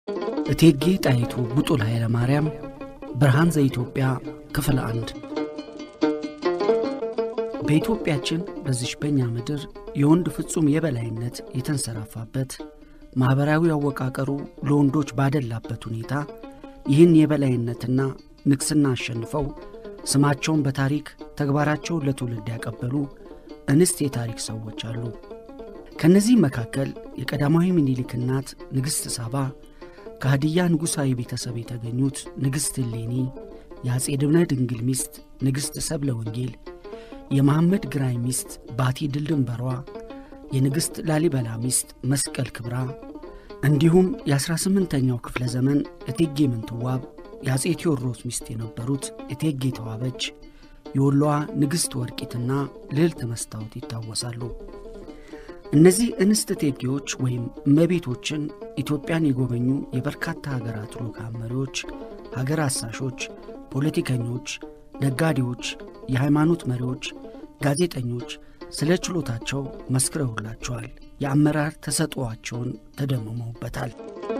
እቴጌ ጣይቱ ቡጡል ኃይለ ማርያም ብርሃን ዘኢትዮጵያ ክፍል አንድ በኢትዮጵያችን በዚች በእኛ ምድር የወንድ ፍጹም የበላይነት የተንሰራፋበት ማኅበራዊ አወቃቀሩ ለወንዶች ባደላበት ሁኔታ ይህን የበላይነትና ንግሥና አሸንፈው ስማቸውን በታሪክ ተግባራቸውን ለትውልድ ያቀበሉ እንስት የታሪክ ሰዎች አሉ። ከእነዚህም መካከል የቀዳማዊ ምኒልክ እናት ንግሥት ሳባ፣ ከሃዲያ ንጉሣዊ ቤተሰብ የተገኙት ንግሥት እሌኒ፣ የአፄ ድብነ ድንግል ሚስት ንግሥት ሰብለ ወንጌል፣ የመሐመድ ግራኝ ሚስት ባቲ ድልድንበሯ፣ የንግሥት ላሊበላ ሚስት መስቀል ክብራ እንዲሁም የ18ኛው ክፍለ ዘመን እቴጌ ምንትዋብ የአፄ ቴዎድሮስ ሚስት የነበሩት እቴጌ ተዋበች፣ የወሎዋ ንግሥት ወርቂትና ልዕልት መስታወት ይታወሳሉ። እነዚህ እንስት እቴጌዎች ወይም እመቤቶችን ኢትዮጵያን የጎበኙ የበርካታ ሀገራት ልዑካን መሪዎች፣ ሀገር አሳሾች፣ ፖለቲከኞች፣ ነጋዴዎች፣ የሃይማኖት መሪዎች፣ ጋዜጠኞች ስለ ችሎታቸው መስክረውላቸዋል። የአመራር ተሰጥኦአቸውን ተደምመውበታል።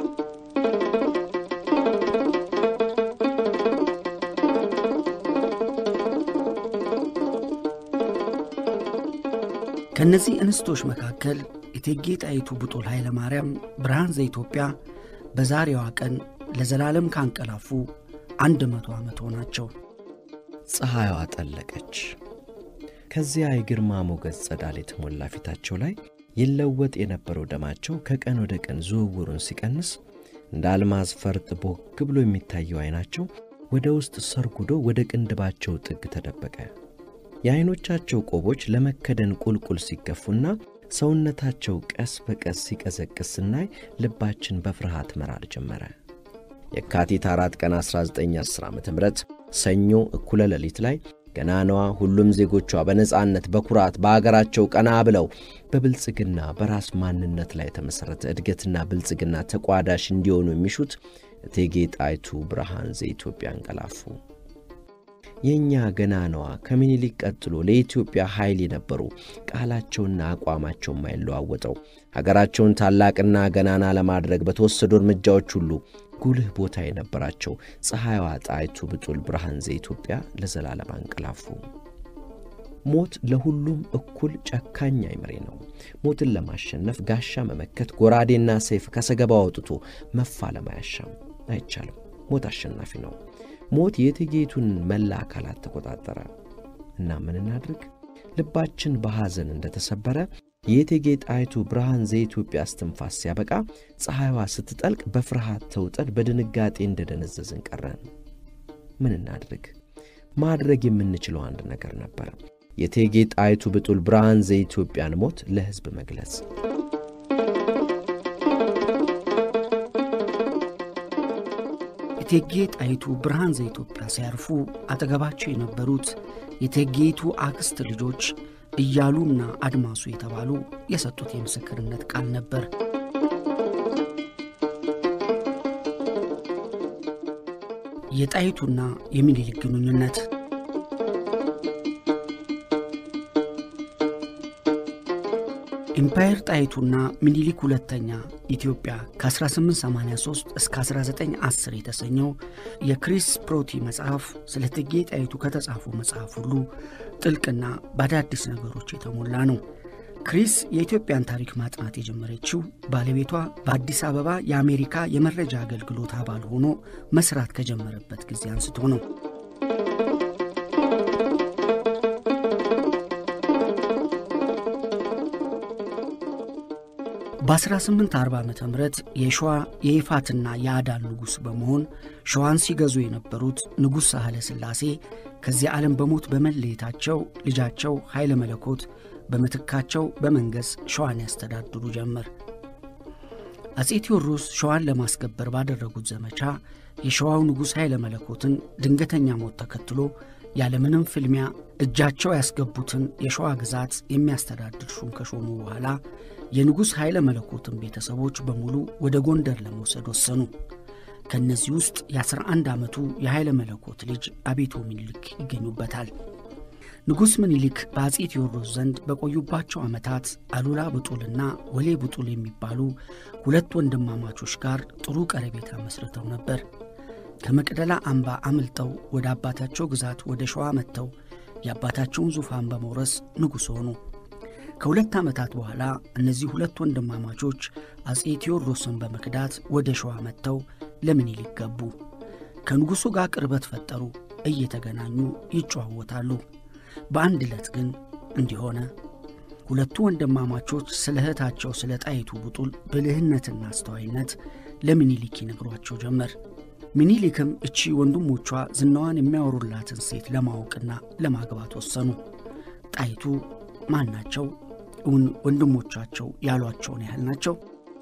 ከእነዚህ እንስቶች መካከል እቴጌ ጣይቱ ቡጡል ኃይለ ማርያም ብርሃን ዘኢትዮጵያ በዛሬዋ ቀን ለዘላለም ካንቀላፉ አንድ መቶ ዓመት ሆናቸው። ፀሐይዋ ጠለቀች። ከዚያ የግርማ ሞገስ ጸዳል የተሞላ ፊታቸው ላይ ይለወጥ የነበረው ደማቸው ከቀን ወደ ቀን ዝውውሩን ሲቀንስ እንደ አልማዝ ፈርጥ ቦግ ብሎ የሚታየው ዐይናቸው ወደ ውስጥ ሰርጉዶ ወደ ቅንድባቸው ጥግ ተደበቀ። የዐይኖቻቸው ቆቦች ለመከደን ቁልቁል ሲገፉና ሰውነታቸው ቀስ በቀስ ሲቀዘቅስ ስናይ ልባችን በፍርሃት መራር ጀመረ። የካቲት አራት ቀን 1910 ዓ ም ሰኞ እኩለ ሌሊት ላይ ገናናዋ ሁሉም ዜጎቿ በነጻነት በኩራት በአገራቸው ቀና ብለው በብልጽግና በራስ ማንነት ላይ የተመሠረተ እድገትና ብልጽግና ተቋዳሽ እንዲሆኑ የሚሹት እቴጌ ጣይቱ ብርሃን ዘኢትዮጵያ አንቀላፉ። የእኛ ገናናዋ ከምኒልክ ቀጥሎ ለኢትዮጵያ ኃይል የነበሩ ቃላቸውና አቋማቸው የማይለዋወጠው ሀገራቸውን ታላቅና ገናና ለማድረግ በተወሰዱ እርምጃዎች ሁሉ ጉልህ ቦታ የነበራቸው ፀሐይዋ ጣይቱ ብጡል ብርሃን ዘኢትዮጵያ ለዘላለም አንቀላፉ። ሞት ለሁሉም እኩል ጨካኝ አይምሬ ነው። ሞትን ለማሸነፍ ጋሻ መመከት፣ ጎራዴና ሰይፍ ከሰገባው አውጥቶ መፋለም አያሻም፣ አይቻልም። ሞት አሸናፊ ነው። ሞት የእቴጌይቱን መላ አካላት ተቆጣጠረ እና ምን እናድርግ? ልባችን በሐዘን እንደተሰበረ የእቴጌ ጣይቱ ብርሃን ዘኢትዮጵያ እስትንፋስ ሲያበቃ ፀሐይዋ ስትጠልቅ በፍርሃት ተውጠን በድንጋጤ እንደደነዘዝን ቀረን። ምን እናድርግ? ማድረግ የምንችለው አንድ ነገር ነበር። የእቴጌ ጣይቱ ብጡል ብርሃን ዘኢትዮጵያን ሞት ለሕዝብ መግለጽ። እቴጌ ጣይቱ ብርሃን ዘኢትዮጵያ ሲያርፉ አጠገባቸው የነበሩት የእቴጌይቱ አክስት ልጆች እያሉና አድማሱ የተባሉ የሰጡት የምስክርነት ቃል ነበር። የጣይቱና የሚኒልክ ግንኙነት ኢምፓየር ጣይቱና ሚኒሊክ ሁለተኛ ኢትዮጵያ ከ1883 እስከ 1910 የተሰኘው የክሪስ ፕሮቲ መጽሐፍ ስለ እቴጌ ጣይቱ ከተጻፉ መጽሐፍ ሁሉ ጥልቅና በአዳዲስ ነገሮች የተሞላ ነው። ክሪስ የኢትዮጵያን ታሪክ ማጥናት የጀመረችው ባለቤቷ በአዲስ አበባ የአሜሪካ የመረጃ አገልግሎት አባል ሆኖ መስራት ከጀመረበት ጊዜ አንስቶ ነው። በ1840 ዓ ም የሸዋ የይፋትና የአዳል ንጉሥ በመሆን ሸዋን ሲገዙ የነበሩት ንጉሥ ሳህለ ሥላሴ ከዚህ ዓለም በሞት በመለየታቸው ልጃቸው ኃይለ መለኮት በምትካቸው በመንገስ ሸዋን ያስተዳድሩ ጀመር። አፄ ቴዎድሮስ ሸዋን ለማስከበር ባደረጉት ዘመቻ የሸዋው ንጉሥ ኃይለ መለኮትን ድንገተኛ ሞት ተከትሎ ያለምንም ፍልሚያ እጃቸው ያስገቡትን የሸዋ ግዛት የሚያስተዳድር ሹም ከሾሙ በኋላ የንጉሥ ኃይለ መለኮትን ቤተሰቦች በሙሉ ወደ ጎንደር ለመውሰድ ወሰኑ። ከእነዚህ ውስጥ የ11 ዓመቱ የኃይለ መለኮት ልጅ አቤቶ ሚኒልክ ይገኙበታል። ንጉሥ ምኒልክ በአፄ ቴዎድሮስ ዘንድ በቆዩባቸው ዓመታት አሉላ ብጡልና ወሌ ብጡል የሚባሉ ሁለት ወንድማማቾች ጋር ጥሩ ቀረቤታ መስርተው ነበር። ከመቅደላ አምባ አምልጠው ወደ አባታቸው ግዛት ወደ ሸዋ መጥተው የአባታቸውን ዙፋን በመውረስ ንጉሥ ሆኑ። ከሁለት ዓመታት በኋላ እነዚህ ሁለት ወንድማማቾች አፄ ቴዎድሮስን በመክዳት ወደ ሸዋ መጥተው ለምኒልክ ገቡ። ከንጉሡ ጋር ቅርበት ፈጠሩ። እየተገናኙ ይጨዋወታሉ። በአንድ ዕለት ግን እንዲሆነ ሁለቱ ወንድማማቾች ስለ እህታቸው ስለ ጣይቱ ብጡል ብልህነትና አስተዋይነት ለምኒልክ ይነግሯቸው ጀመር። ምኒልክም እቺ ወንድሞቿ ዝናዋን የሚያወሩላትን ሴት ለማወቅና ለማግባት ወሰኑ። ጣይቱ ማን ናቸው? እውን ወንድሞቻቸው ያሏቸውን ያህል ናቸው?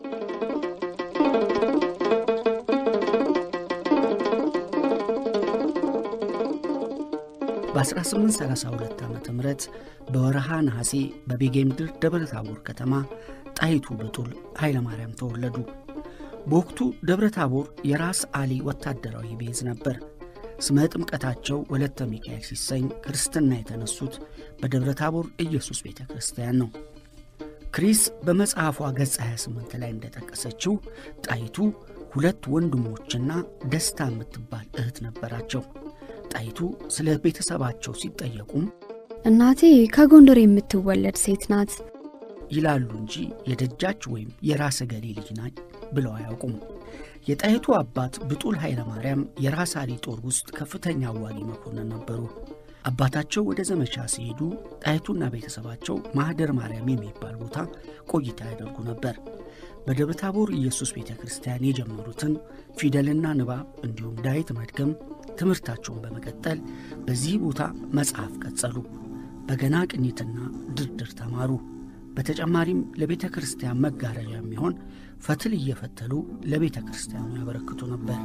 በ1832 ዓ ም በወረሃ ነሐሴ በቤጌምድር ደብረ ታቦር ከተማ ጣይቱ ብጡል ኃይለ ማርያም ተወለዱ። በወቅቱ ደብረ ታቦር የራስ አሊ ወታደራዊ ቤዝ ነበር። ስመ ጥምቀታቸው ወለተ ሚካኤል ሲሰኝ ክርስትና የተነሱት በደብረ ታቦር ኢየሱስ ቤተ ክርስቲያን ነው። ክሪስ በመጽሐፏ ገጽ 28 ላይ እንደጠቀሰችው ጣይቱ ሁለት ወንድሞችና ደስታ የምትባል እህት ነበራቸው። ጣይቱ ስለ ቤተሰባቸው ሲጠየቁም እናቴ ከጎንደር የምትወለድ ሴት ናት ይላሉ እንጂ የደጃች ወይም የራሰ ገሌ ልጅ ናች ብለው አያውቁም። የጣይቱ አባት ብጡል ኃይለ ማርያም የራስ አሊ ጦር ውስጥ ከፍተኛ አዋጊ መኮንን ነበሩ። አባታቸው ወደ ዘመቻ ሲሄዱ ጣይቱና ቤተሰባቸው ማኅደር ማርያም የሚባል ቦታ ቆይታ ያደርጉ ነበር። በደብረ ታቦር ኢየሱስ ቤተ ክርስቲያን የጀመሩትን ፊደልና ንባብ እንዲሁም ዳዊት መድገም ትምህርታቸውን በመቀጠል በዚህ ቦታ መጽሐፍ ቀጸሉ። በገና ቅኝትና ድርድር ተማሩ። በተጨማሪም ለቤተ ክርስቲያን መጋረጃ የሚሆን ፈትል እየፈተሉ ለቤተ ክርስቲያኑ ያበረክቱ ነበር።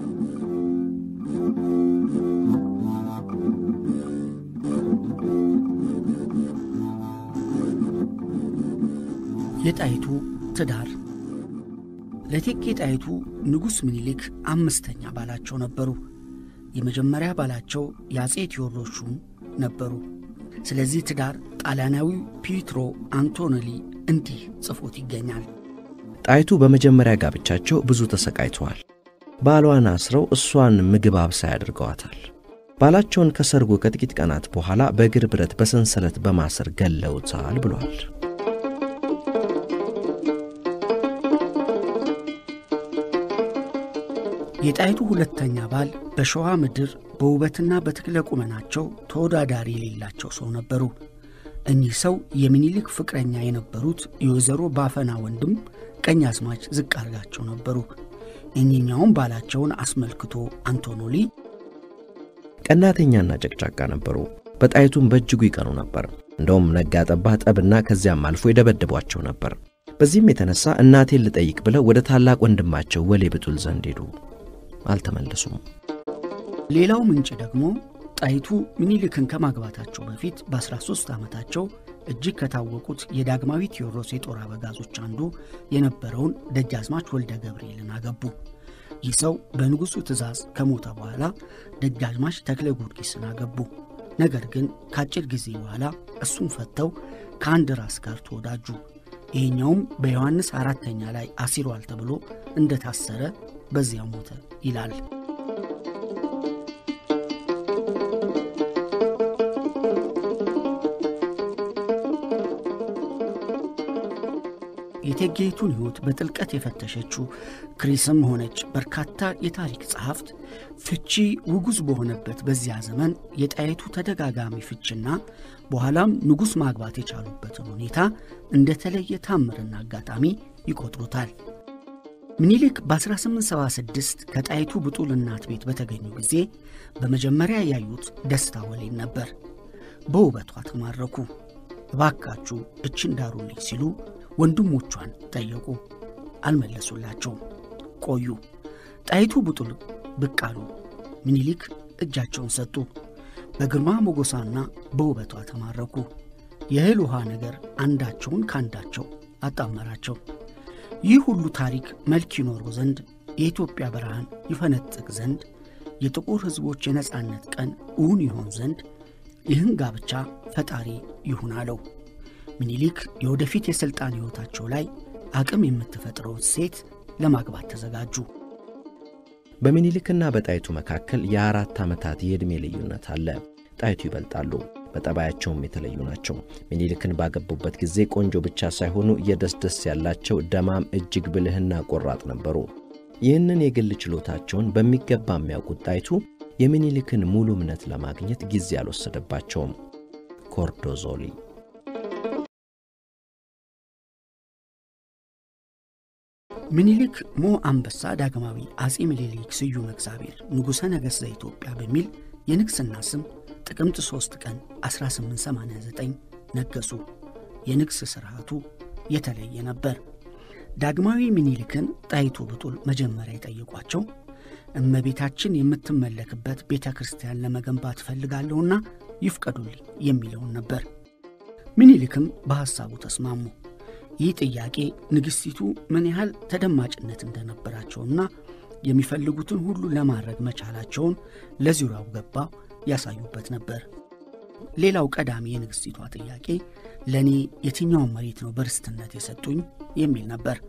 የጣይቱ ትዳር ለእቴጌ ጣይቱ ንጉሥ ምኒልክ አምስተኛ ባላቸው ነበሩ። የመጀመሪያ ባላቸው የአፄ ቴዎድሮስ ሹም ነበሩ። ስለዚህ ትዳር ጣሊያናዊው ፒትሮ አንቶኔሊ እንዲህ ጽፎት ይገኛል። ጣይቱ በመጀመሪያ ጋብቻቸው ብዙ ተሰቃይተዋል። ባሏን አስረው እሷን ምግብ አብሳይ አድርገዋታል። ባላቸውን ከሰርጉ ከጥቂት ቀናት በኋላ በእግር ብረት በሰንሰለት በማሰር ገለውታል ብሏል። የጣይቱ ሁለተኛ ባል በሸዋ ምድር በውበትና በትክለ ቁመናቸው ተወዳዳሪ የሌላቸው ሰው ነበሩ። እኚህ ሰው የሚኒሊክ ፍቅረኛ የነበሩት የወይዘሮ ባፈና ወንድም ቀኛዝማች ዝቅ አርጋቸው ነበሩ። እኚኛውም ባላቸውን አስመልክቶ አንቶኖሊ ቀናተኛና ጨቅጫቃ ነበሩ። በጣይቱም በእጅጉ ይቀኑ ነበር። እንደውም ነጋ ጠባ ጠብና ከዚያም አልፎ ይደበድቧቸው ነበር። በዚህም የተነሳ እናቴን ልጠይቅ ብለው ወደ ታላቅ ወንድማቸው ወሌ ብጡል ዘንድ ሄዱ። አልተመለሱም። ሌላው ምንጭ ደግሞ ጣይቱ ምኒልክን ከማግባታቸው በፊት በ13 ዓመታቸው እጅግ ከታወቁት የዳግማዊ ቴዎድሮስ የጦር አበጋዞች አንዱ የነበረውን ደጃዝማች ወልደ ገብርኤልን አገቡ። ይህ ሰው በንጉሡ ትእዛዝ ከሞተ በኋላ ደጃዝማች ተክለ ጊዮርጊስን አገቡ። ነገር ግን ከአጭር ጊዜ በኋላ እሱን ፈተው ከአንድ ራስ ጋር ተወዳጁ። ይሄኛውም በዮሐንስ አራተኛ ላይ አሲሯል ተብሎ እንደታሰረ በዚያ ሞተ ይላል። የእቴጌይቱን ሕይወት በጥልቀት የፈተሸችው ክሪስም ሆነች በርካታ የታሪክ ጸሐፍት ፍቺ ውጉዝ በሆነበት በዚያ ዘመን የጣይቱ ተደጋጋሚ ፍችና በኋላም ንጉሥ ማግባት የቻሉበትን ሁኔታ እንደተለየ ታምርና አጋጣሚ ይቆጥሩታል። ምኒልክ በ1876 ከጣይቱ ብጡል እናት ቤት በተገኙ ጊዜ በመጀመሪያ ያዩት ደስታ ወሌን ነበር። በውበቷ ተማረኩ። እባካችሁ እችን ዳሩልኝ ሲሉ ወንድሞቿን ጠየቁ። አልመለሱላቸውም። ቆዩ። ጣይቱ ብጡል ብቅ አሉ። ምኒልክ እጃቸውን ሰጡ። በግርማ ሞገሷና በውበቷ ተማረኩ። የእህል ውሃ ነገር አንዳቸውን ከአንዳቸው አጣመራቸው። ይህ ሁሉ ታሪክ መልክ ይኖረው ዘንድ የኢትዮጵያ ብርሃን ይፈነጥቅ ዘንድ የጥቁር ሕዝቦች የነጻነት ቀን እውን ይሆን ዘንድ ይህን ጋብቻ ፈጣሪ ይሁን አለው። ምኒልክ የወደፊት የሥልጣን ሕይወታቸው ላይ አቅም የምትፈጥረውን ሴት ለማግባት ተዘጋጁ። በምኒልክና በጣይቱ መካከል የአራት ዓመታት የዕድሜ ልዩነት አለ። ጣይቱ ይበልጣሉ። በጠባያቸውም የተለዩ ናቸው። ምኒልክን ባገቡበት ጊዜ ቆንጆ ብቻ ሳይሆኑ የደስደስ ያላቸው ደማም፣ እጅግ ብልህና ቆራጥ ነበሩ። ይህንን የግል ችሎታቸውን በሚገባ የሚያውቁት ጣይቱ የምኒልክን ሙሉ እምነት ለማግኘት ጊዜ አልወሰደባቸውም። ኮርዶዞሊ ምኒልክ ሞ አንበሳ ዳግማዊ አጼ ምኒልክ ስዩም እግዚአብሔር ንጉሠ ነገሥት ዘኢትዮጵያ በሚል የንግሥና ስም ጥቅምት 3 ቀን 1889 ነገሱ። የንግሥ ሥርዓቱ የተለየ ነበር። ዳግማዊ ምኒልክን ጣይቱ ብጡል መጀመሪያ የጠየቋቸው እመቤታችን የምትመለክበት ቤተ ክርስቲያን ለመገንባት እፈልጋለሁና ይፍቀዱልኝ የሚለውን ነበር። ምኒልክም በሐሳቡ ተስማሙ። ይህ ጥያቄ ንግሥቲቱ ምን ያህል ተደማጭነት እንደነበራቸውና የሚፈልጉትን ሁሉ ለማድረግ መቻላቸውን ለዙሪያው ገባው ያሳዩበት ነበር። ሌላው ቀዳሚ የንግሥቲቷ ጥያቄ ለእኔ የትኛውን መሬት ነው በርስትነት የሰጡኝ የሚል ነበር።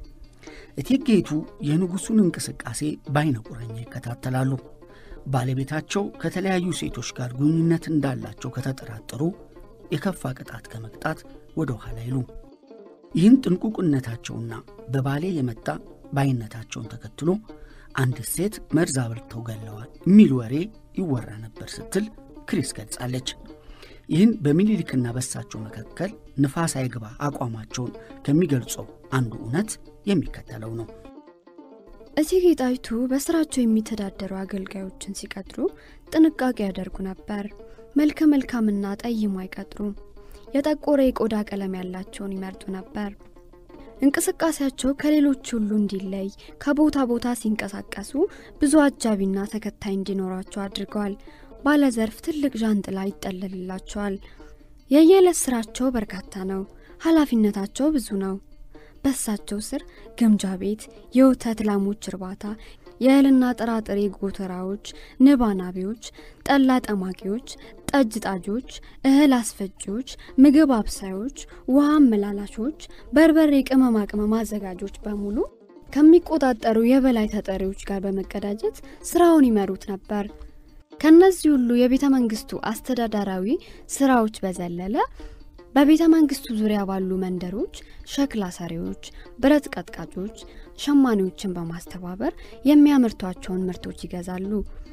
እቴጌይቱ የንጉሡን እንቅስቃሴ በዓይነ ቁራኛ ይከታተላሉ። ባለቤታቸው ከተለያዩ ሴቶች ጋር ግንኙነት እንዳላቸው ከተጠራጠሩ የከፋ ቅጣት ከመቅጣት ወደ ኋላ አይሉ። ይህን ጥንቁቅነታቸውና በባሌ የመጣ ባይነታቸውን ተከትሎ አንድ ሴት መርዝ አብልተው ገለዋል የሚል ወሬ ይወራ ነበር ስትል ክሪስ ገልጻለች። ይህን በሚኒሊክና በሳቸው መካከል ንፋስ አይግባ አቋማቸውን ከሚገልጸው አንዱ እውነት የሚከተለው ነው። እቴጌ ጣይቱ በስራቸው የሚተዳደሩ አገልጋዮችን ሲቀጥሩ ጥንቃቄ ያደርጉ ነበር። መልከ መልካምና ጠይሞ አይቀጥሩም። የጠቆረ የቆዳ ቀለም ያላቸውን ይመርጡ ነበር። እንቅስቃሴያቸው ከሌሎች ሁሉ እንዲለይ ከቦታ ቦታ ሲንቀሳቀሱ ብዙ አጃቢና ተከታይ እንዲኖራቸው አድርገዋል። ባለዘርፍ ትልቅ ዣንጥላ ይጠለልላቸዋል። የየዕለት ስራቸው በርካታ ነው። ኃላፊነታቸው ብዙ ነው። በሳቸው ስር ግምጃ ቤት፣ የወተት ላሞች እርባታ፣ የእህልና ጥራጥሬ ጎተራዎች፣ ንብ አናቢዎች፣ ጠላ ጠማቂዎች፣ ጠጅ ጣጆች፣ እህል አስፈጂዎች፣ ምግብ አብሳዮች፣ ውሃ አመላላሾች፣ በርበሬ ቅመማ ቅመም አዘጋጆች በሙሉ ከሚቆጣጠሩ የበላይ ተጠሪዎች ጋር በመቀዳጀት ስራውን ይመሩት ነበር። ከነዚህ ሁሉ የቤተ መንግስቱ አስተዳዳራዊ ስራዎች በዘለለ በቤተ መንግስቱ ዙሪያ ባሉ መንደሮች ሸክላ ሰሪዎች፣ ብረት ቀጥቃጮች፣ ሸማኔዎችን በማስተባበር የሚያመርቷቸውን ምርቶች ይገዛሉ።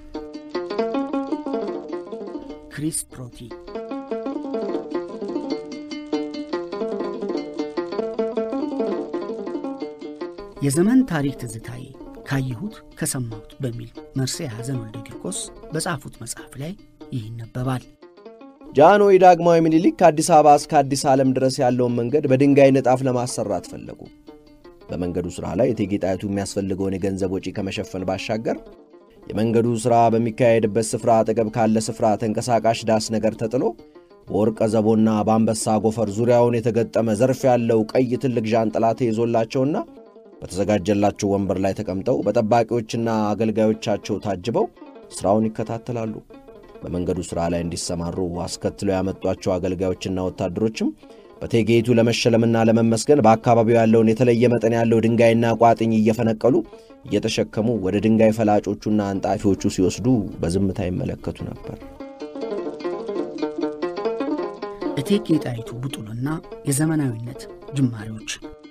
ክሪስ ፕሮቲ የዘመን ታሪክ ትዝታዬ ካየሁት ከሰማሁት በሚል መርሴ ሐዘን ወልደ ቂርቆስ በጻፉት መጽሐፍ ላይ ይህ ይነበባል። ጃንሆይ ዳግማዊ ምኒልክ ከአዲስ አበባ እስከ አዲስ ዓለም ድረስ ያለውን መንገድ በድንጋይ ንጣፍ ለማሰራት ፈለጉ። በመንገዱ ሥራ ላይ እቴጌ ጣይቱ የሚያስፈልገውን የገንዘብ ወጪ ከመሸፈን ባሻገር የመንገዱ ሥራ በሚካሄድበት ስፍራ አጠገብ ካለ ስፍራ ተንቀሳቃሽ ዳስ ነገር ተጥሎ በወርቀ ዘቦና በአንበሳ ጎፈር ዙሪያውን የተገጠመ ዘርፍ ያለው ቀይ ትልቅ ዣንጥላ ተይዞላቸውና በተዘጋጀላቸው ወንበር ላይ ተቀምጠው በጠባቂዎችና አገልጋዮቻቸው ታጅበው ሥራውን ይከታተላሉ። በመንገዱ ሥራ ላይ እንዲሰማሩ አስከትለው ያመጧቸው አገልጋዮችና ወታደሮችም በእቴጌይቱ ለመሸለምና ለመመስገን በአካባቢው ያለውን የተለየ መጠን ያለው ድንጋይና ቋጥኝ እየፈነቀሉ እየተሸከሙ ወደ ድንጋይ ፈላጮቹና አንጣፊዎቹ ሲወስዱ በዝምታ ይመለከቱ ነበር። እቴጌ ጣይቱ ብጡልና የዘመናዊነት ጅማሬዎች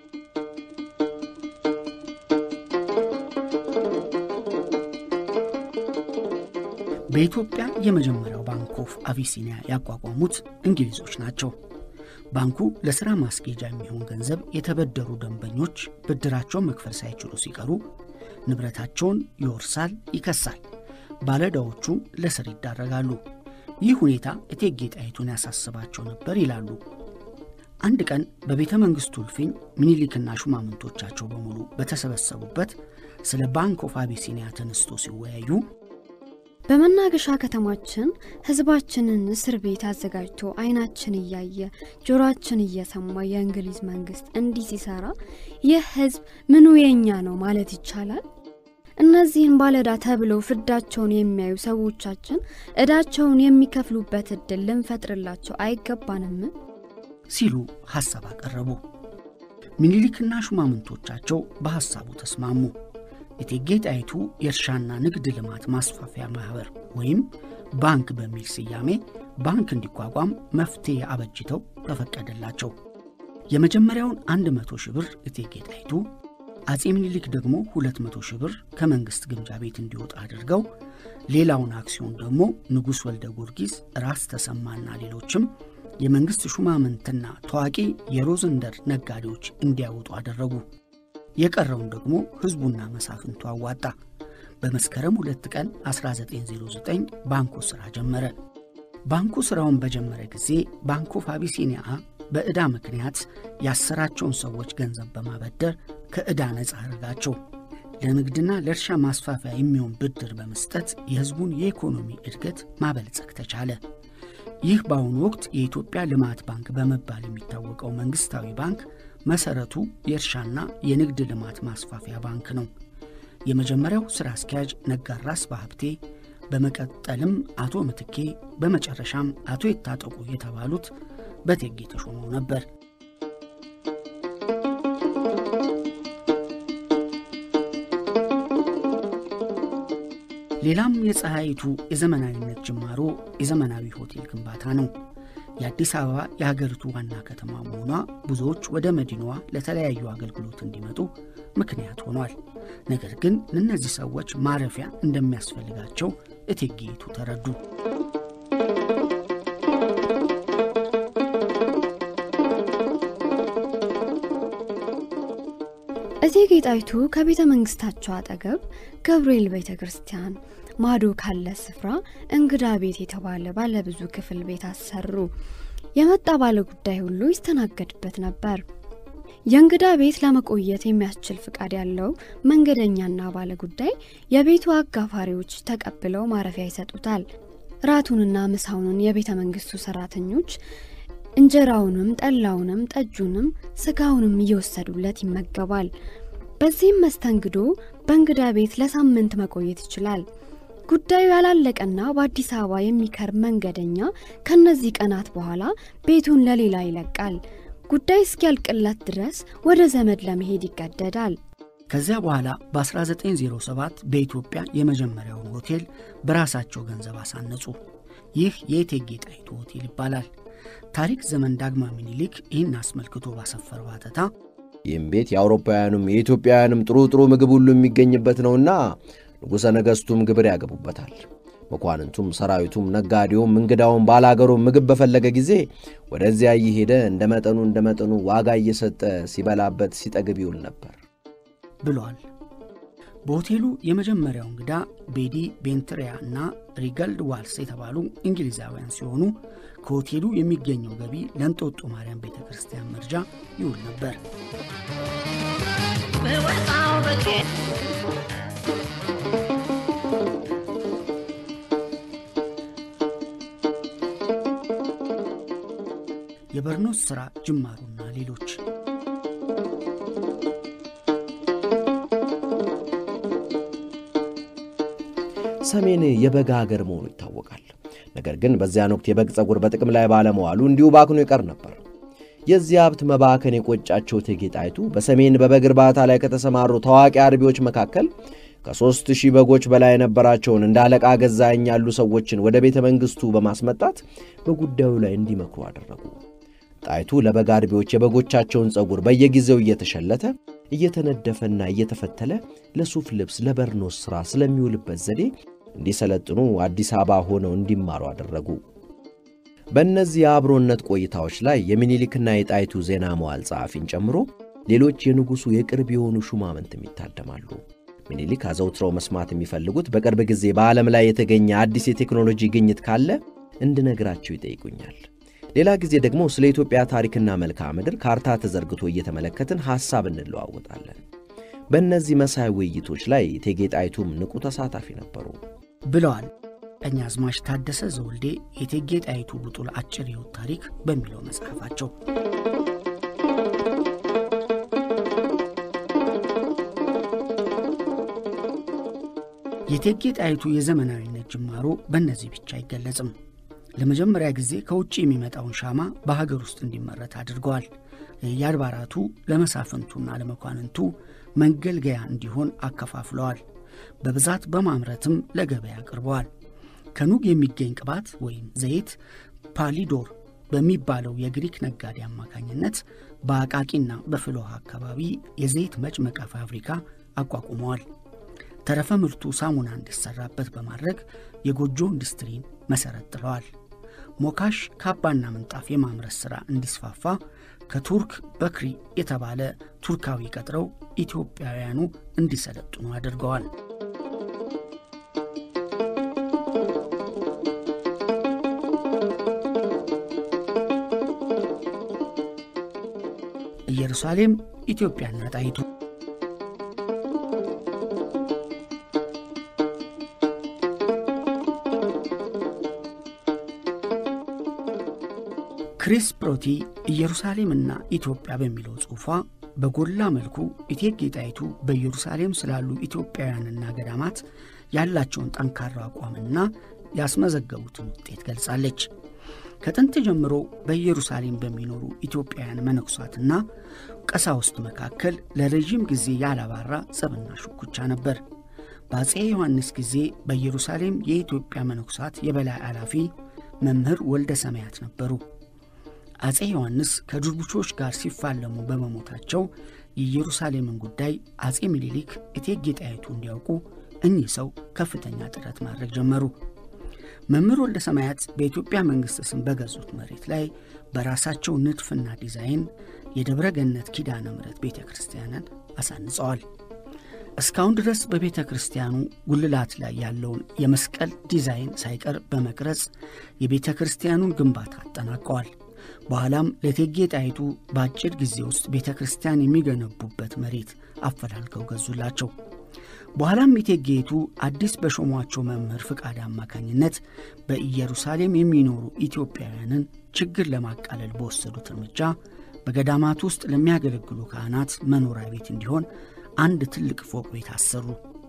በኢትዮጵያ የመጀመሪያው ባንክ ኦፍ አቢሲኒያ ያቋቋሙት እንግሊዞች ናቸው። ባንኩ ለሥራ ማስጌጃ የሚሆን ገንዘብ የተበደሩ ደንበኞች ብድራቸውን መክፈል ሳይችሉ ሲቀሩ ንብረታቸውን ይወርሳል፣ ይከሳል። ባለዕዳዎቹ ለስር ይዳረጋሉ። ይህ ሁኔታ እቴጌ ጣይቱን ያሳስባቸው ነበር ይላሉ። አንድ ቀን በቤተ መንግሥቱ እልፍኝ ምኒልክና ሹማምንቶቻቸው በሙሉ በተሰበሰቡበት ስለ ባንክ ኦፍ አቢሲኒያ ተነስቶ ሲወያዩ በመናገሻ ከተማችን ሕዝባችንን እስር ቤት አዘጋጅቶ ዓይናችን እያየ ጆሮአችን እየሰማ የእንግሊዝ መንግስት እንዲህ ሲሰራ ይህ ሕዝብ ምኑ የኛ ነው ማለት ይቻላል? እና እነዚህን ባለዕዳ ተብለው ፍዳቸውን የሚያዩ ሰዎቻችን ዕዳቸውን የሚከፍሉበት ዕድል ልንፈጥርላቸው አይገባንም ሲሉ ሐሳብ አቀረቡ። ምኒልክና ሹማምንቶቻቸው በሐሳቡ ተስማሙ። እቴጌ ጣይቱ የእርሻና ንግድ ልማት ማስፋፊያ ማኅበር ወይም ባንክ በሚል ስያሜ ባንክ እንዲቋቋም መፍትሔ አበጅተው ተፈቀደላቸው። የመጀመሪያውን አንድ መቶ ሺህ ብር እቴጌ ጣይቱ አጼ ምኒልክ ደግሞ ሁለት መቶ ሺህ ብር ከመንግሥት ግምጃ ቤት እንዲወጣ አድርገው ሌላውን አክሲዮን ደግሞ ንጉሥ ወልደ ጊዮርጊስ፣ ራስ ተሰማና ሌሎችም የመንግሥት ሹማምንትና ታዋቂ የሮዘንደር ነጋዴዎች እንዲያወጡ አደረጉ። የቀረውን ደግሞ ሕዝቡና መሳፍንቱ አዋጣ። በመስከረም ሁለት ቀን 1909 ባንኩ ሥራ ጀመረ። ባንኩ ሥራውን በጀመረ ጊዜ ባንክ ኦፍ አቢሲኒያ በዕዳ ምክንያት ያሰራቸውን ሰዎች ገንዘብ በማበደር ከዕዳ ነፃ አድርጋቸው ለንግድና ለእርሻ ማስፋፊያ የሚሆን ብድር በመስጠት የሕዝቡን የኢኮኖሚ እድገት ማበልጸግ ተቻለ። ይህ በአሁኑ ወቅት የኢትዮጵያ ልማት ባንክ በመባል የሚታወቀው መንግሥታዊ ባንክ መሠረቱ የእርሻና የንግድ ልማት ማስፋፊያ ባንክ ነው። የመጀመሪያው ሥራ አስኪያጅ ነጋድራስ በሀብቴ፣ በመቀጠልም አቶ ምትኬ፣ በመጨረሻም አቶ የታጠቁ የተባሉት በእቴጌ ተሾመው ነበር። ሌላም የፀሐይቱ የዘመናዊነት ጅማሮ የዘመናዊ ሆቴል ግንባታ ነው። የአዲስ አበባ የሀገሪቱ ዋና ከተማ መሆኗ ብዙዎች ወደ መዲናዋ ለተለያዩ አገልግሎት እንዲመጡ ምክንያት ሆኗል። ነገር ግን ለእነዚህ ሰዎች ማረፊያ እንደሚያስፈልጋቸው እቴጌይቱ ተረዱ። እቴጌ ጣይቱ ከቤተ መንግስታቸው አጠገብ ገብርኤል ቤተ ክርስቲያን ማዶ ካለ ስፍራ እንግዳ ቤት የተባለ ባለ ብዙ ክፍል ቤት አሰሩ። የመጣ ባለ ጉዳይ ሁሉ ይስተናገድበት ነበር። የእንግዳ ቤት ለመቆየት የሚያስችል ፍቃድ ያለው መንገደኛና ባለ ጉዳይ የቤቱ አጋፋሪዎች ተቀብለው ማረፊያ ይሰጡታል። ራቱንና ምሳውንን የቤተ መንግስቱ ሰራተኞች እንጀራውንም ጠላውንም ጠጁንም ስጋውንም እየወሰዱለት ይመገባል። በዚህም መስተንግዶ በእንግዳ ቤት ለሳምንት መቆየት ይችላል። ጉዳዩ ያላለቀና በአዲስ አበባ የሚከርም መንገደኛ ከነዚህ ቀናት በኋላ ቤቱን ለሌላ ይለቃል። ጉዳይ እስኪያልቅለት ድረስ ወደ ዘመድ ለመሄድ ይገደዳል። ከዚያ በኋላ በ1907 በኢትዮጵያ የመጀመሪያውን ሆቴል በራሳቸው ገንዘብ አሳነጹ። ይህ የእቴጌ ጣይቱ ሆቴል ይባላል። ታሪክ ዘመን ዳግማዊ ምኒልክ ይህን አስመልክቶ ባሰፈረው አተታ ይህም ቤት የአውሮፓውያኑም የኢትዮጵያውያንም ጥሩ ጥሩ ምግብ ሁሉ የሚገኝበት ነውና ንጉሠ ነገሥቱም ግብር ያገቡበታል። መኳንንቱም፣ ሰራዊቱም፣ ነጋዴውም፣ እንግዳውም ባላገሩም ምግብ በፈለገ ጊዜ ወደዚያ እየሄደ እንደ መጠኑ እንደ መጠኑ ዋጋ እየሰጠ ሲበላበት ሲጠግብ ይውል ነበር ብሏል። በሆቴሉ የመጀመሪያው እንግዳ ቤዲ ቤንትሪያ እና ሪገልድ ዋልስ የተባሉ እንግሊዛውያን ሲሆኑ ከሆቴሉ የሚገኘው ገቢ ለእንጦጦ ማርያም ቤተ ክርስቲያን መርጃ ይውል ነበር። የበርኖስ ሥራ ጅማሩና ሌሎች ሰሜን የበጋ አገር መሆኑ ይታወቃል። ነገር ግን በዚያን ወቅት የበግ ጸጉር በጥቅም ላይ ባለመዋሉ እንዲሁ ባክኖ ይቀር ነበር። የዚህ ሀብት መባከን የቆጫቸው እቴጌ ጣይቱ በሰሜን በበግ እርባታ ላይ ከተሰማሩ ታዋቂ አርቢዎች መካከል ከሦስት ሺህ በጎች በላይ የነበራቸውን እንደ አለቃ ገዛኸኝ ያሉ ሰዎችን ወደ ቤተ መንግሥቱ በማስመጣት በጉዳዩ ላይ እንዲመክሩ አደረጉ። ጣይቱ ለበግ አርቢዎች የበጎቻቸውን ጸጉር በየጊዜው እየተሸለተ እየተነደፈና እየተፈተለ ለሱፍ ልብስ፣ ለበርኖስ ሥራ ስለሚውልበት ዘዴ እንዲሰለጥኑ አዲስ አበባ ሆነው እንዲማሩ አደረጉ። በእነዚህ የአብሮነት ቆይታዎች ላይ የሚኒሊክና የጣይቱ ዜና መዋል ጸሐፊን ጨምሮ ሌሎች የንጉሡ የቅርብ የሆኑ ሹማምንትም ይታደማሉ። ሚኒሊክ አዘውትረው መስማት የሚፈልጉት በቅርብ ጊዜ በዓለም ላይ የተገኘ አዲስ የቴክኖሎጂ ግኝት ካለ እንድነግራቸው ይጠይቁኛል። ሌላ ጊዜ ደግሞ ስለ ኢትዮጵያ ታሪክና መልክዓ ምድር ካርታ ተዘርግቶ እየተመለከትን ሐሳብ እንለዋወጣለን። በእነዚህ መሳይ ውይይቶች ላይ እቴጌ ጣይቱም ንቁ ተሳታፊ ነበሩ ብለዋል ቀኛዝማች ታደሰ ዘውልዴ የእቴጌ ጣይቱ ብጡል አጭር ሕይወት ታሪክ በሚለው መጽሐፋቸው። የእቴጌ ጣይቱ የዘመናዊነት ጅማሮ በእነዚህ ብቻ አይገለጽም። ለመጀመሪያ ጊዜ ከውጭ የሚመጣውን ሻማ በሀገር ውስጥ እንዲመረት አድርገዋል። የአድባራቱ ለመሳፍንቱና ለመኳንንቱ መገልገያ እንዲሆን አከፋፍለዋል። በብዛት በማምረትም ለገበያ አቅርበዋል። ከኑግ የሚገኝ ቅባት ወይም ዘይት ፓሊዶር በሚባለው የግሪክ ነጋዴ አማካኝነት በአቃቂና በፍልውሃ አካባቢ የዘይት መጭመቂያ ፋብሪካ አቋቁመዋል። ተረፈ ምርቱ ሳሙና እንዲሰራበት በማድረግ የጎጆ ኢንዱስትሪን መሠረት ጥለዋል። ሞካሽ ካባና ምንጣፍ የማምረት ሥራ እንዲስፋፋ ከቱርክ በክሪ የተባለ ቱርካዊ ቀጥረው ኢትዮጵያውያኑ እንዲሰለጥኑ አድርገዋል። ኢየሩሳሌም ኢትዮጵያና ጣይቱ ክሪስ ፕሮቲ ኢየሩሳሌምና ኢትዮጵያ በሚለው ጽሑፏ በጎላ መልኩ እቴጌ ጣይቱ በኢየሩሳሌም ስላሉ ኢትዮጵያውያንና ገዳማት ያላቸውን ጠንካራ አቋምና ያስመዘገቡትን ውጤት ገልጻለች። ከጥንት ጀምሮ በኢየሩሳሌም በሚኖሩ ኢትዮጵያውያን መነኩሳትና ቀሳውስት መካከል ለረዥም ጊዜ ያላባራ ጸብና ሽኩቻ ነበር። በአፄ ዮሐንስ ጊዜ በኢየሩሳሌም የኢትዮጵያ መነኩሳት የበላይ ኃላፊ መምህር ወልደ ሰማያት ነበሩ። አፄ ዮሐንስ ከድርቡሾች ጋር ሲፋለሙ በመሞታቸው የኢየሩሳሌምን ጉዳይ አፄ ምኒልክ እቴጌ ጣይቱ እንዲያውቁ እኚህ ሰው ከፍተኛ ጥረት ማድረግ ጀመሩ። መምህር ወልደ ሰማያት በኢትዮጵያ መንግሥት ስም በገዙት መሬት ላይ በራሳቸው ንድፍና ዲዛይን የደብረ ገነት ኪዳነ ምሕረት ቤተ ክርስቲያንን አሳንጸዋል። እስካሁን ድረስ በቤተ ክርስቲያኑ ጉልላት ላይ ያለውን የመስቀል ዲዛይን ሳይቀር በመቅረጽ የቤተ ክርስቲያኑን ግንባታ አጠናቀዋል። በኋላም ለእቴጌ ጣይቱ በአጭር ጊዜ ውስጥ ቤተ ክርስቲያን የሚገነቡበት መሬት አፈላልገው ገዙላቸው። በኋላም እቴጌይቱ አዲስ በሾሟቸው መምህር ፍቃድ አማካኝነት በኢየሩሳሌም የሚኖሩ ኢትዮጵያውያንን ችግር ለማቃለል በወሰዱት እርምጃ በገዳማት ውስጥ ለሚያገለግሉ ካህናት መኖሪያ ቤት እንዲሆን አንድ ትልቅ ፎቅ ቤት አሰሩ።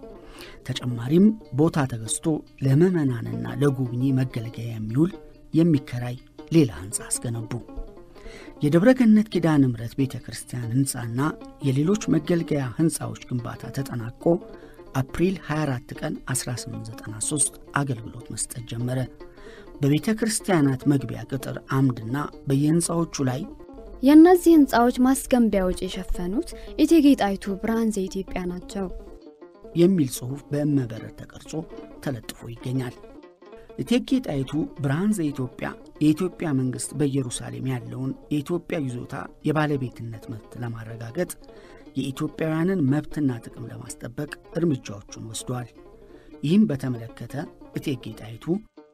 ተጨማሪም ቦታ ተገዝቶ ለምዕመናንና ለጉብኚ መገልገያ የሚውል የሚከራይ ሌላ ሕንፃ አስገነቡ። የደብረ ገነት ኪዳነ ምሕረት ቤተ ክርስቲያን ሕንፃና የሌሎች መገልገያ ሕንፃዎች ግንባታ ተጠናቆ አፕሪል 24 ቀን 1893 አገልግሎት መስጠት ጀመረ። በቤተ ክርስቲያናት መግቢያ ቅጥር አምድና በየሕንፃዎቹ ላይ የእነዚህ ሕንፃዎች ማስገንቢያ ወጪ የሸፈኑት እቴጌ ጣይቱ ብርሃን ዘኢትዮጵያ ናቸው የሚል ጽሑፍ በእመበረድ ተቀርጾ ተለጥፎ ይገኛል። እቴጌ ጣይቱ ብርሃን ዘኢትዮጵያ የኢትዮጵያ መንግሥት በኢየሩሳሌም ያለውን የኢትዮጵያ ይዞታ የባለቤትነት መብት ለማረጋገጥ የኢትዮጵያውያንን መብትና ጥቅም ለማስጠበቅ እርምጃዎቹን ወስደዋል። ይህም በተመለከተ እቴጌ ጣይቱ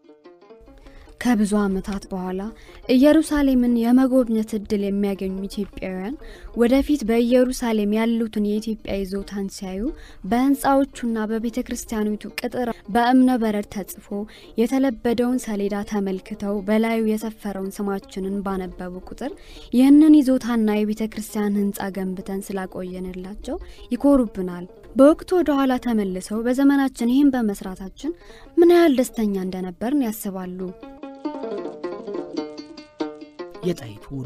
ከብዙ ዓመታት በኋላ ኢየሩሳሌምን የመጎብኘት እድል የሚያገኙ ኢትዮጵያውያን ወደፊት በኢየሩሳሌም ያሉትን የኢትዮጵያ ይዞታን ሲያዩ በሕንፃዎቹና በቤተ ክርስቲያኒቱ ቅጥር በእብነ በረድ ተጽፎ የተለበደውን ሰሌዳ ተመልክተው በላዩ የሰፈረውን ስማችንን ባነበቡ ቁጥር ይህንን ይዞታና የቤተ ክርስቲያን ሕንፃ ገንብተን ስላቆየንላቸው ይኮሩብናል። በወቅቱ ወደ ኋላ ተመልሰው በዘመናችን ይህን በመስራታችን ምን ያህል ደስተኛ እንደነበርን ያስባሉ። የጣይቱ ውሎ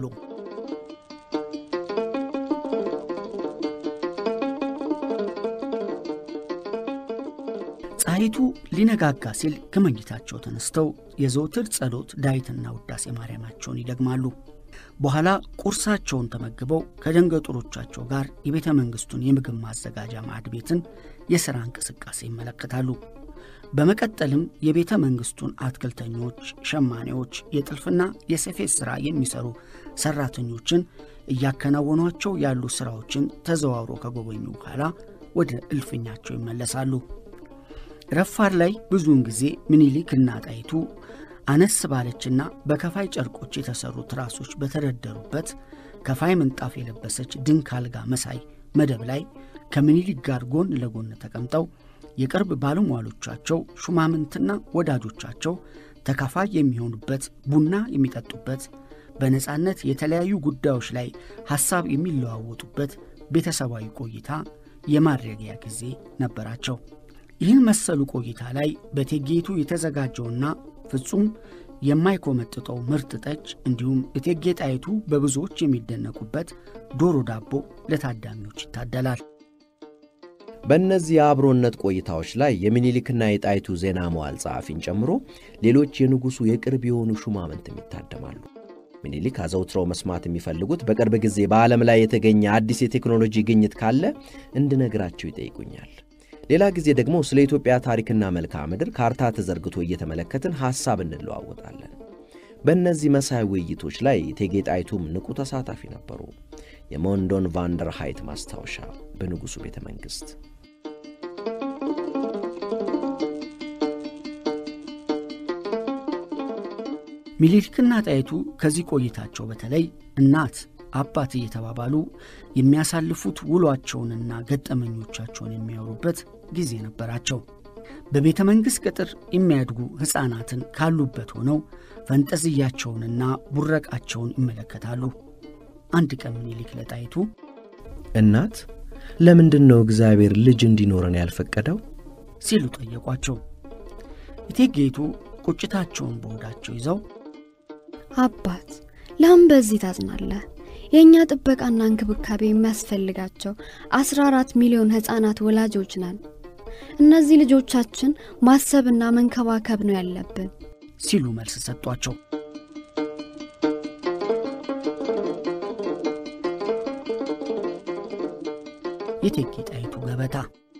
ፀሐይቱ ሊነጋጋ ሲል ከመኝታቸው ተነስተው የዘውትር ጸሎት ዳዊትና ውዳሴ ማርያማቸውን ይደግማሉ። በኋላ ቁርሳቸውን ተመግበው ከደንገጡሮቻቸው ጋር የቤተ መንግሥቱን የምግብ ማዘጋጃ ማዕድ ቤትን የሥራ እንቅስቃሴ ይመለከታሉ። በመቀጠልም የቤተ መንግሥቱን አትክልተኞች፣ ሸማኔዎች፣ የጥልፍና የሰፌት ሥራ የሚሰሩ ሠራተኞችን እያከናወኗቸው ያሉ ሥራዎችን ተዘዋውሮ ከጎበኙ በኋላ ወደ እልፍኛቸው ይመለሳሉ። ረፋድ ላይ ብዙውን ጊዜ ምኒልክ እና ጣይቱ አነስ ባለችና በከፋይ ጨርቆች የተሠሩ ትራሶች በተደረደሩበት ከፋይ ምንጣፍ የለበሰች ድንክ አልጋ መሳይ መደብ ላይ ከምኒልክ ጋር ጎን ለጎን ተቀምጠው የቅርብ ባለሟሎቻቸው ሹማምንትና ወዳጆቻቸው ተካፋይ የሚሆኑበት ቡና የሚጠጡበት በነፃነት የተለያዩ ጉዳዮች ላይ ሐሳብ የሚለዋወጡበት ቤተሰባዊ ቆይታ የማድረጊያ ጊዜ ነበራቸው። ይህን መሰሉ ቆይታ ላይ በእቴጌይቱ የተዘጋጀውና ፍጹም የማይኮመጥጠው ምርጥ ጠጅ እንዲሁም እቴጌ ጣይቱ በብዙዎች የሚደነቁበት ዶሮ ዳቦ ለታዳሚዎች ይታደላል። በእነዚህ የአብሮነት ቆይታዎች ላይ የሚኒሊክና የጣይቱ ዜና መዋል ጸሐፊን ጨምሮ ሌሎች የንጉሡ የቅርብ የሆኑ ሹማምንትም ይታደማሉ። ሚኒሊክ አዘውትረው መስማት የሚፈልጉት በቅርብ ጊዜ በዓለም ላይ የተገኘ አዲስ የቴክኖሎጂ ግኝት ካለ እንድነግራቸው ይጠይቁኛል። ሌላ ጊዜ ደግሞ ስለ ኢትዮጵያ ታሪክና መልክዓ ምድር ካርታ ተዘርግቶ እየተመለከትን ሐሳብ እንለዋወጣለን። በእነዚህ መሳይ ውይይቶች ላይ እቴጌ ጣይቱም ንቁ ተሳታፊ ነበሩ። የሞንዶን ቫንደር ሃይት ማስታወሻ በንጉሡ ቤተ መንግሥት ሚኒሊክና ጣይቱ ከዚህ ቆይታቸው በተለይ እናት አባት እየተባባሉ የሚያሳልፉት ውሏቸውንና ገጠመኞቻቸውን የሚያወሩበት ጊዜ ነበራቸው። በቤተ መንግሥት ቅጥር የሚያድጉ ሕፃናትን ካሉበት ሆነው ፈንጠዝያቸውንና ቡረቃቸውን ይመለከታሉ። አንድ ቀን ሚኒሊክ ለጣይቱ እናት ለምንድን ነው እግዚአብሔር ልጅ እንዲኖረን ያልፈቀደው ሲሉ ጠየቋቸው። እቴጌይቱ ቁጭታቸውን በሆዳቸው ይዘው አባት ለምን በዚህ ታዝናለህ? የእኛ ጥበቃና እንክብካቤ የሚያስፈልጋቸው 14 ሚሊዮን ሕፃናት ወላጆች ነን። እነዚህ ልጆቻችን ማሰብና መንከባከብ ነው ያለብን ሲሉ መልስ ሰጧቸው። የእቴጌ ጣይቱ ገበታ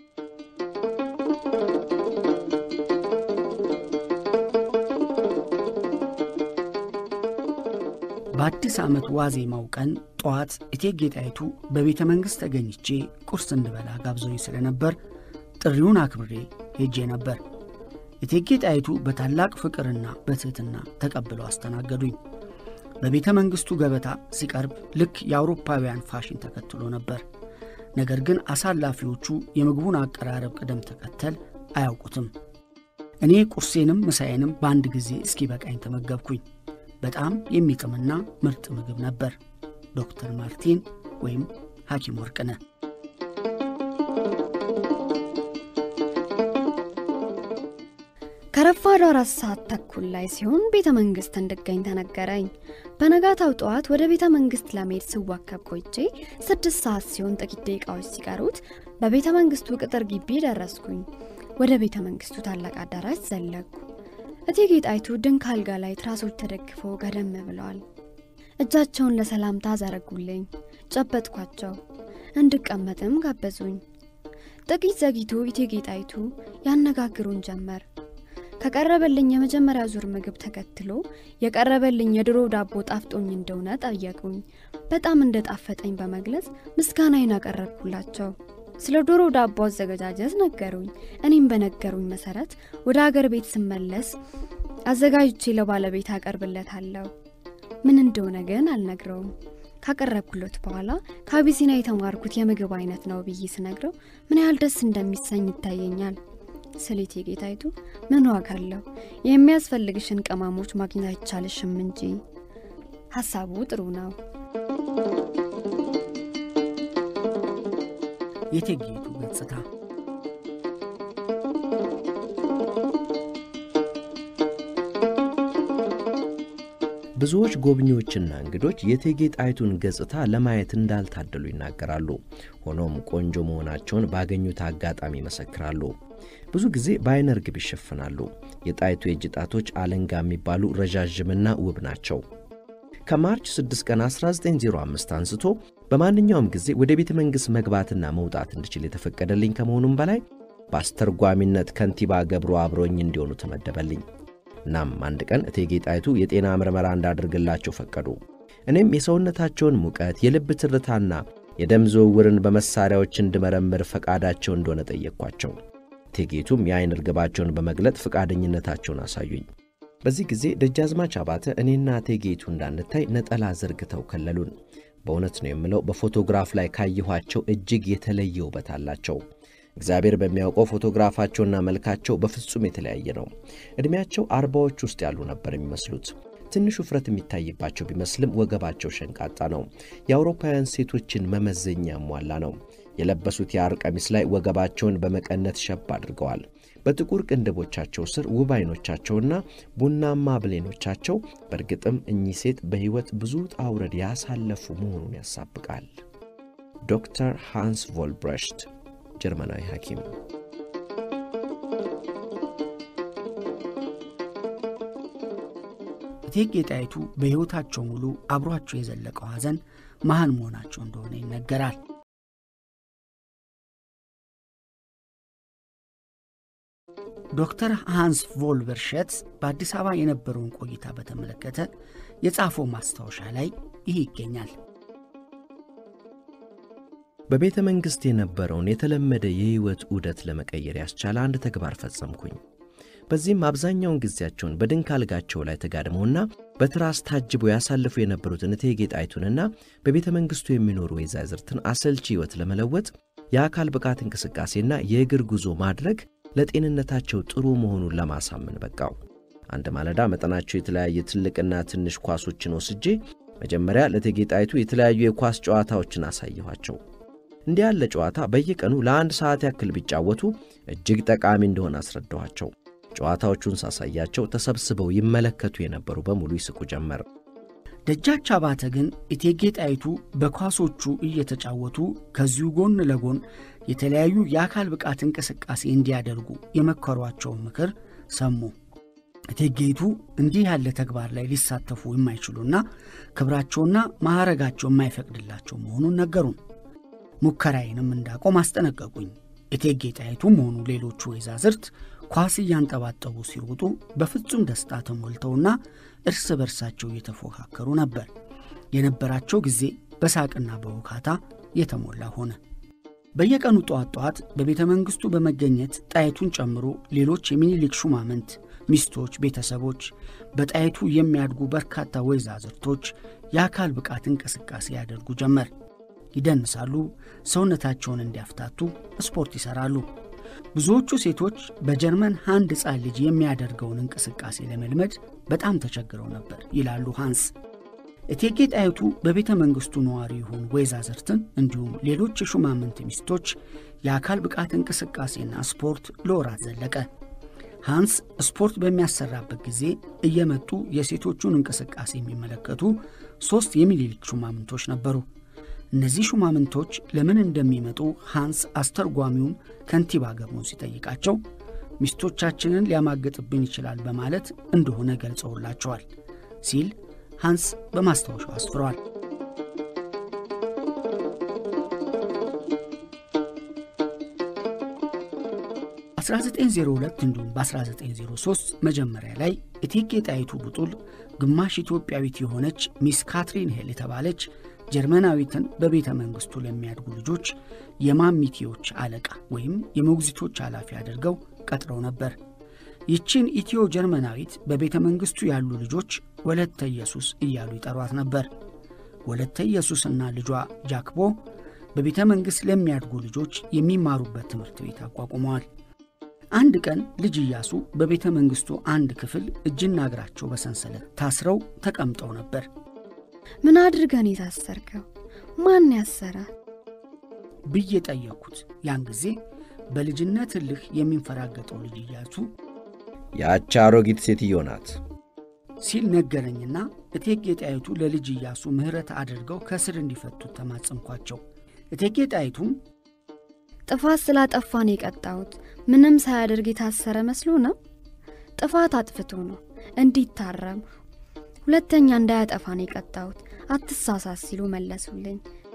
በአዲስ ዓመት ዋዜማው ቀን ጠዋት እቴጌ ጣይቱ በቤተ መንግሥት ተገኝቼ ቁርስ እንድበላ ጋብዘውኝ ስለነበር ጥሪውን አክብሬ ሄጄ ነበር። እቴጌ ጣይቱ በታላቅ ፍቅርና በትሕትና ተቀብለው አስተናገዱኝ። በቤተ መንግሥቱ ገበታ ሲቀርብ ልክ የአውሮፓውያን ፋሽን ተከትሎ ነበር። ነገር ግን አሳላፊዎቹ የምግቡን አቀራረብ ቅደም ተከተል አያውቁትም። እኔ ቁርሴንም ምሳዬንም በአንድ ጊዜ እስኪበቃኝ ተመገብኩኝ። በጣም የሚጥምና ምርጥ ምግብ ነበር። ዶክተር ማርቲን ወይም ሐኪም ወርቅነህ ከረፋዱ አራት ሰዓት ተኩል ላይ ሲሆን ቤተ መንግሥት እንድገኝ ተነገረኝ። በነጋታው ጠዋት ወደ ቤተ መንግሥት ለመሄድ ስዋከብ ቆይቼ ስድስት ሰዓት ሲሆን ጥቂት ደቂቃዎች ሲቀሩት በቤተ መንግሥቱ ቅጥር ግቢ ደረስኩኝ። ወደ ቤተ መንግሥቱ ታላቅ አዳራሽ ዘለኩ። እቴጌ ጣይቱ ድንክ አልጋ ላይ ትራሶች ተደግፈው ገደም ብለዋል። እጃቸውን ለሰላምታ ዘረጉልኝ። ጨበጥኳቸው። እንድቀመጥም ጋበዙኝ። ጥቂት ዘግይቶ እቴጌ ጣይቱ ያነጋግሩን ጀመር። ከቀረበልኝ የመጀመሪያ ዙር ምግብ ተከትሎ የቀረበልኝ የድሮ ዳቦ ጣፍጦኝ እንደሆነ ጠየቁኝ። በጣም እንደጣፈጠኝ በመግለጽ ምስጋናዬን አቀረብኩላቸው። ስለ ዶሮ ዳቦ አዘገጃጀት ነገሩኝ። እኔም በነገሩኝ መሰረት ወደ አገር ቤት ስመለስ አዘጋጅቼ ለባለቤት አቀርብለታለሁ። ምን እንደሆነ ግን አልነግረውም። ካቀረብኩለት በኋላ ከአቢሲና የተማርኩት የምግብ አይነት ነው ብዬ ስነግረው ምን ያህል ደስ እንደሚሰኝ ይታየኛል። ስለ እቴጌ ጣይቱ ምን ዋጋ አለው? የሚያስፈልግሽን ቅመሞች ማግኘት አይቻልሽም እንጂ። ሀሳቡ ጥሩ ነው። የእቴጌይቱ ገጽታ ብዙዎች ጎብኚዎችና እንግዶች የእቴጌ ጣይቱን ገጽታ ለማየት እንዳልታደሉ ይናገራሉ። ሆኖም ቆንጆ መሆናቸውን ባገኙት አጋጣሚ ይመሰክራሉ። ብዙ ጊዜ በአይነ ርግብ ይሸፍናሉ። የጣይቱ የእጅ ጣቶች አለንጋ የሚባሉ ረዣዥምና ውብ ናቸው። ከማርች 6 ቀን 1905 አንስቶ በማንኛውም ጊዜ ወደ ቤተ መንግሥት መግባትና መውጣት እንድችል የተፈቀደልኝ ከመሆኑም በላይ በአስተርጓሚነት ከንቲባ ገብሩ አብሮኝ እንዲሆኑ ተመደበልኝ። እናም አንድ ቀን እቴጌ ጣይቱ የጤና ምርመራ እንዳደርግላቸው ፈቀዱ። እኔም የሰውነታቸውን ሙቀት፣ የልብ ትርታና የደም ዝውውርን በመሳሪያዎች እንድመረምር ፈቃዳቸው እንደሆነ ጠየቅኳቸው። እቴጌቱም የአይን ርግባቸውን በመግለጥ ፈቃደኝነታቸውን አሳዩኝ። በዚህ ጊዜ ደጃዝማች አባተ እኔና እቴጌቱ እንዳንታይ ነጠላ ዘርግተው ከለሉን። በእውነት ነው የምለው በፎቶግራፍ ላይ ካየኋቸው እጅግ የተለየ ውበት አላቸው። እግዚአብሔር በሚያውቀው ፎቶግራፋቸውና መልካቸው በፍጹም የተለያየ ነው። ዕድሜያቸው አርባዎች ውስጥ ያሉ ነበር የሚመስሉት። ትንሽ ውፍረት የሚታይባቸው ቢመስልም ወገባቸው ሸንቃጣ ነው። የአውሮፓውያን ሴቶችን መመዘኛ ያሟላ ነው። የለበሱት የሐር ቀሚስ ላይ ወገባቸውን በመቀነት ሸብ አድርገዋል። በጥቁር ቅንድቦቻቸው ስር ውብ ዓይኖቻቸውና ቡናማ ብሌኖቻቸው በእርግጥም እኚህ ሴት በሕይወት ብዙ ውጣ ውረድ ያሳለፉ መሆኑን ያሳብቃል። ዶክተር ሃንስ ቮልብረሽት ጀርመናዊ ሐኪም እቴጌ ጣይቱ በሕይወታቸው ሙሉ አብሯቸው የዘለቀው ሐዘን መሃን መሆናቸው እንደሆነ ይነገራል። ዶክተር ሃንስ ቮልበርሸት በአዲስ አበባ የነበረውን ቆይታ በተመለከተ የጻፈው ማስታወሻ ላይ ይህ ይገኛል። በቤተ መንግሥት የነበረውን የተለመደ የሕይወት ዑደት ለመቀየር ያስቻለ አንድ ተግባር ፈጸምኩኝ። በዚህም አብዛኛውን ጊዜያቸውን በድንክ አልጋቸው ላይ ተጋድመውና በትራስ ታጅበው ያሳልፉ የነበሩትን እቴጌ ጣይቱንና በቤተ መንግሥቱ የሚኖሩ ወይዛዝርትን አሰልቺ ሕይወት ለመለወጥ የአካል ብቃት እንቅስቃሴና የእግር ጉዞ ማድረግ ለጤንነታቸው ጥሩ መሆኑን ለማሳመን በቃው። አንድ ማለዳ መጠናቸው የተለያየ ትልቅና ትንሽ ኳሶችን ወስጄ መጀመሪያ ለእቴጌ ጣይቱ የተለያዩ የኳስ ጨዋታዎችን አሳየኋቸው። እንዲህ ያለ ጨዋታ በየቀኑ ለአንድ ሰዓት ያክል ቢጫወቱ እጅግ ጠቃሚ እንደሆነ አስረዳኋቸው። ጨዋታዎቹን ሳሳያቸው ተሰብስበው ይመለከቱ የነበሩ በሙሉ ይስቁ ጀመር። ደጃች አባተ ግን እቴጌ ጣይቱ በኳሶቹ እየተጫወቱ ከዚሁ ጎን ለጎን የተለያዩ የአካል ብቃት እንቅስቃሴ እንዲያደርጉ የመከሯቸውን ምክር ሰሙ። እቴጌይቱ እንዲህ ያለ ተግባር ላይ ሊሳተፉ የማይችሉና ክብራቸውና ማዕረጋቸው የማይፈቅድላቸው መሆኑን ነገሩን። ሙከራዬንም እንዳቆም አስጠነቀቁኝ። እቴጌ ጣይቱም ሆኑ ሌሎቹ ወይዛዝርት ኳስ እያንጠባጠቡ ሲሮጡ በፍጹም ደስታ ተሞልተውና እርስ በርሳቸው እየተፎካከሩ ነበር። የነበራቸው ጊዜ በሳቅና በውካታ የተሞላ ሆነ። በየቀኑ ጠዋት ጠዋት በቤተ መንግሥቱ በመገኘት ጣይቱን ጨምሮ ሌሎች የሚኒሊክ ሹማምንት ሚስቶች፣ ቤተሰቦች፣ በጣይቱ የሚያድጉ በርካታ ወይዛዝርቶች የአካል ብቃት እንቅስቃሴ ያደርጉ ጀመር። ይደንሳሉ፣ ሰውነታቸውን እንዲያፍታቱ ስፖርት ይሠራሉ። ብዙዎቹ ሴቶች በጀርመን አንድ ሕፃን ልጅ የሚያደርገውን እንቅስቃሴ ለመልመድ በጣም ተቸግረው ነበር ይላሉ ሃንስ። እቴጌ ጣይቱ በቤተ መንግሥቱ ነዋሪ የሆኑ ወይዛዝርትን እንዲሁም ሌሎች የሹማምንት ሚስቶች የአካል ብቃት እንቅስቃሴና ስፖርት ለወራት ዘለቀ። ሃንስ ስፖርት በሚያሰራበት ጊዜ እየመጡ የሴቶቹን እንቅስቃሴ የሚመለከቱ ሦስት የሚኒሊክ ሹማምንቶች ነበሩ። እነዚህ ሹማምንቶች ለምን እንደሚመጡ ሃንስ አስተርጓሚውን ከንቲባ ገርሞን ሲጠይቃቸው ሚስቶቻችንን ሊያማግጥብን ይችላል በማለት እንደሆነ ገልጸውላቸዋል ሲል ሃንስ በማስታወሻው አስፍረዋል። በ1902 እንዲሁም በ1903 መጀመሪያ ላይ እቴጌ ጣይቱ ቡጡል ግማሽ ኢትዮጵያዊት የሆነች ሚስ ካትሪን ሄል የተባለች ጀርመናዊትን በቤተ መንግሥቱ ለሚያድጉ ልጆች የማሚቴዎች አለቃ ወይም የሞግዚቶች ኃላፊ አድርገው ቀጥረው ነበር። ይችን ኢትዮ ጀርመናዊት በቤተ መንግሥቱ ያሉ ልጆች ወለተ ኢየሱስ እያሉ ይጠሯት ነበር። ወለተ ኢየሱስና ልጇ ጃክቦ በቤተ መንግሥት ለሚያድጉ ልጆች የሚማሩበት ትምህርት ቤት አቋቁመዋል። አንድ ቀን ልጅ ኢያሱ በቤተ መንግሥቱ አንድ ክፍል እጅና እግራቸው በሰንሰለት ታስረው ተቀምጠው ነበር። ምን አድርገን የታሰርከው? ማን ያሰረ? ብዬ ጠየቅኩት። ያን ጊዜ በልጅነት እልህ የሚንፈራገጠው ልጅ ኢያሱ ያቺ አሮጊት ሴትዮ ናት ሲል ነገረኝና እቴጌ ጣይቱ ለልጅ ኢያሱ ምሕረት አድርገው ከስር እንዲፈቱት ተማጸንኳቸው። እቴጌ ጣይቱም ጥፋት ስላጠፋን የቀጣሁት ምንም ሳያደርግ የታሰረ መስሎ ነው። ጥፋት አጥፍቶ ነው እንዲታረም ሁለተኛ እንዳያጠፋን የቀጣሁት አትሳሳት ሲሉ መለሱልኝ።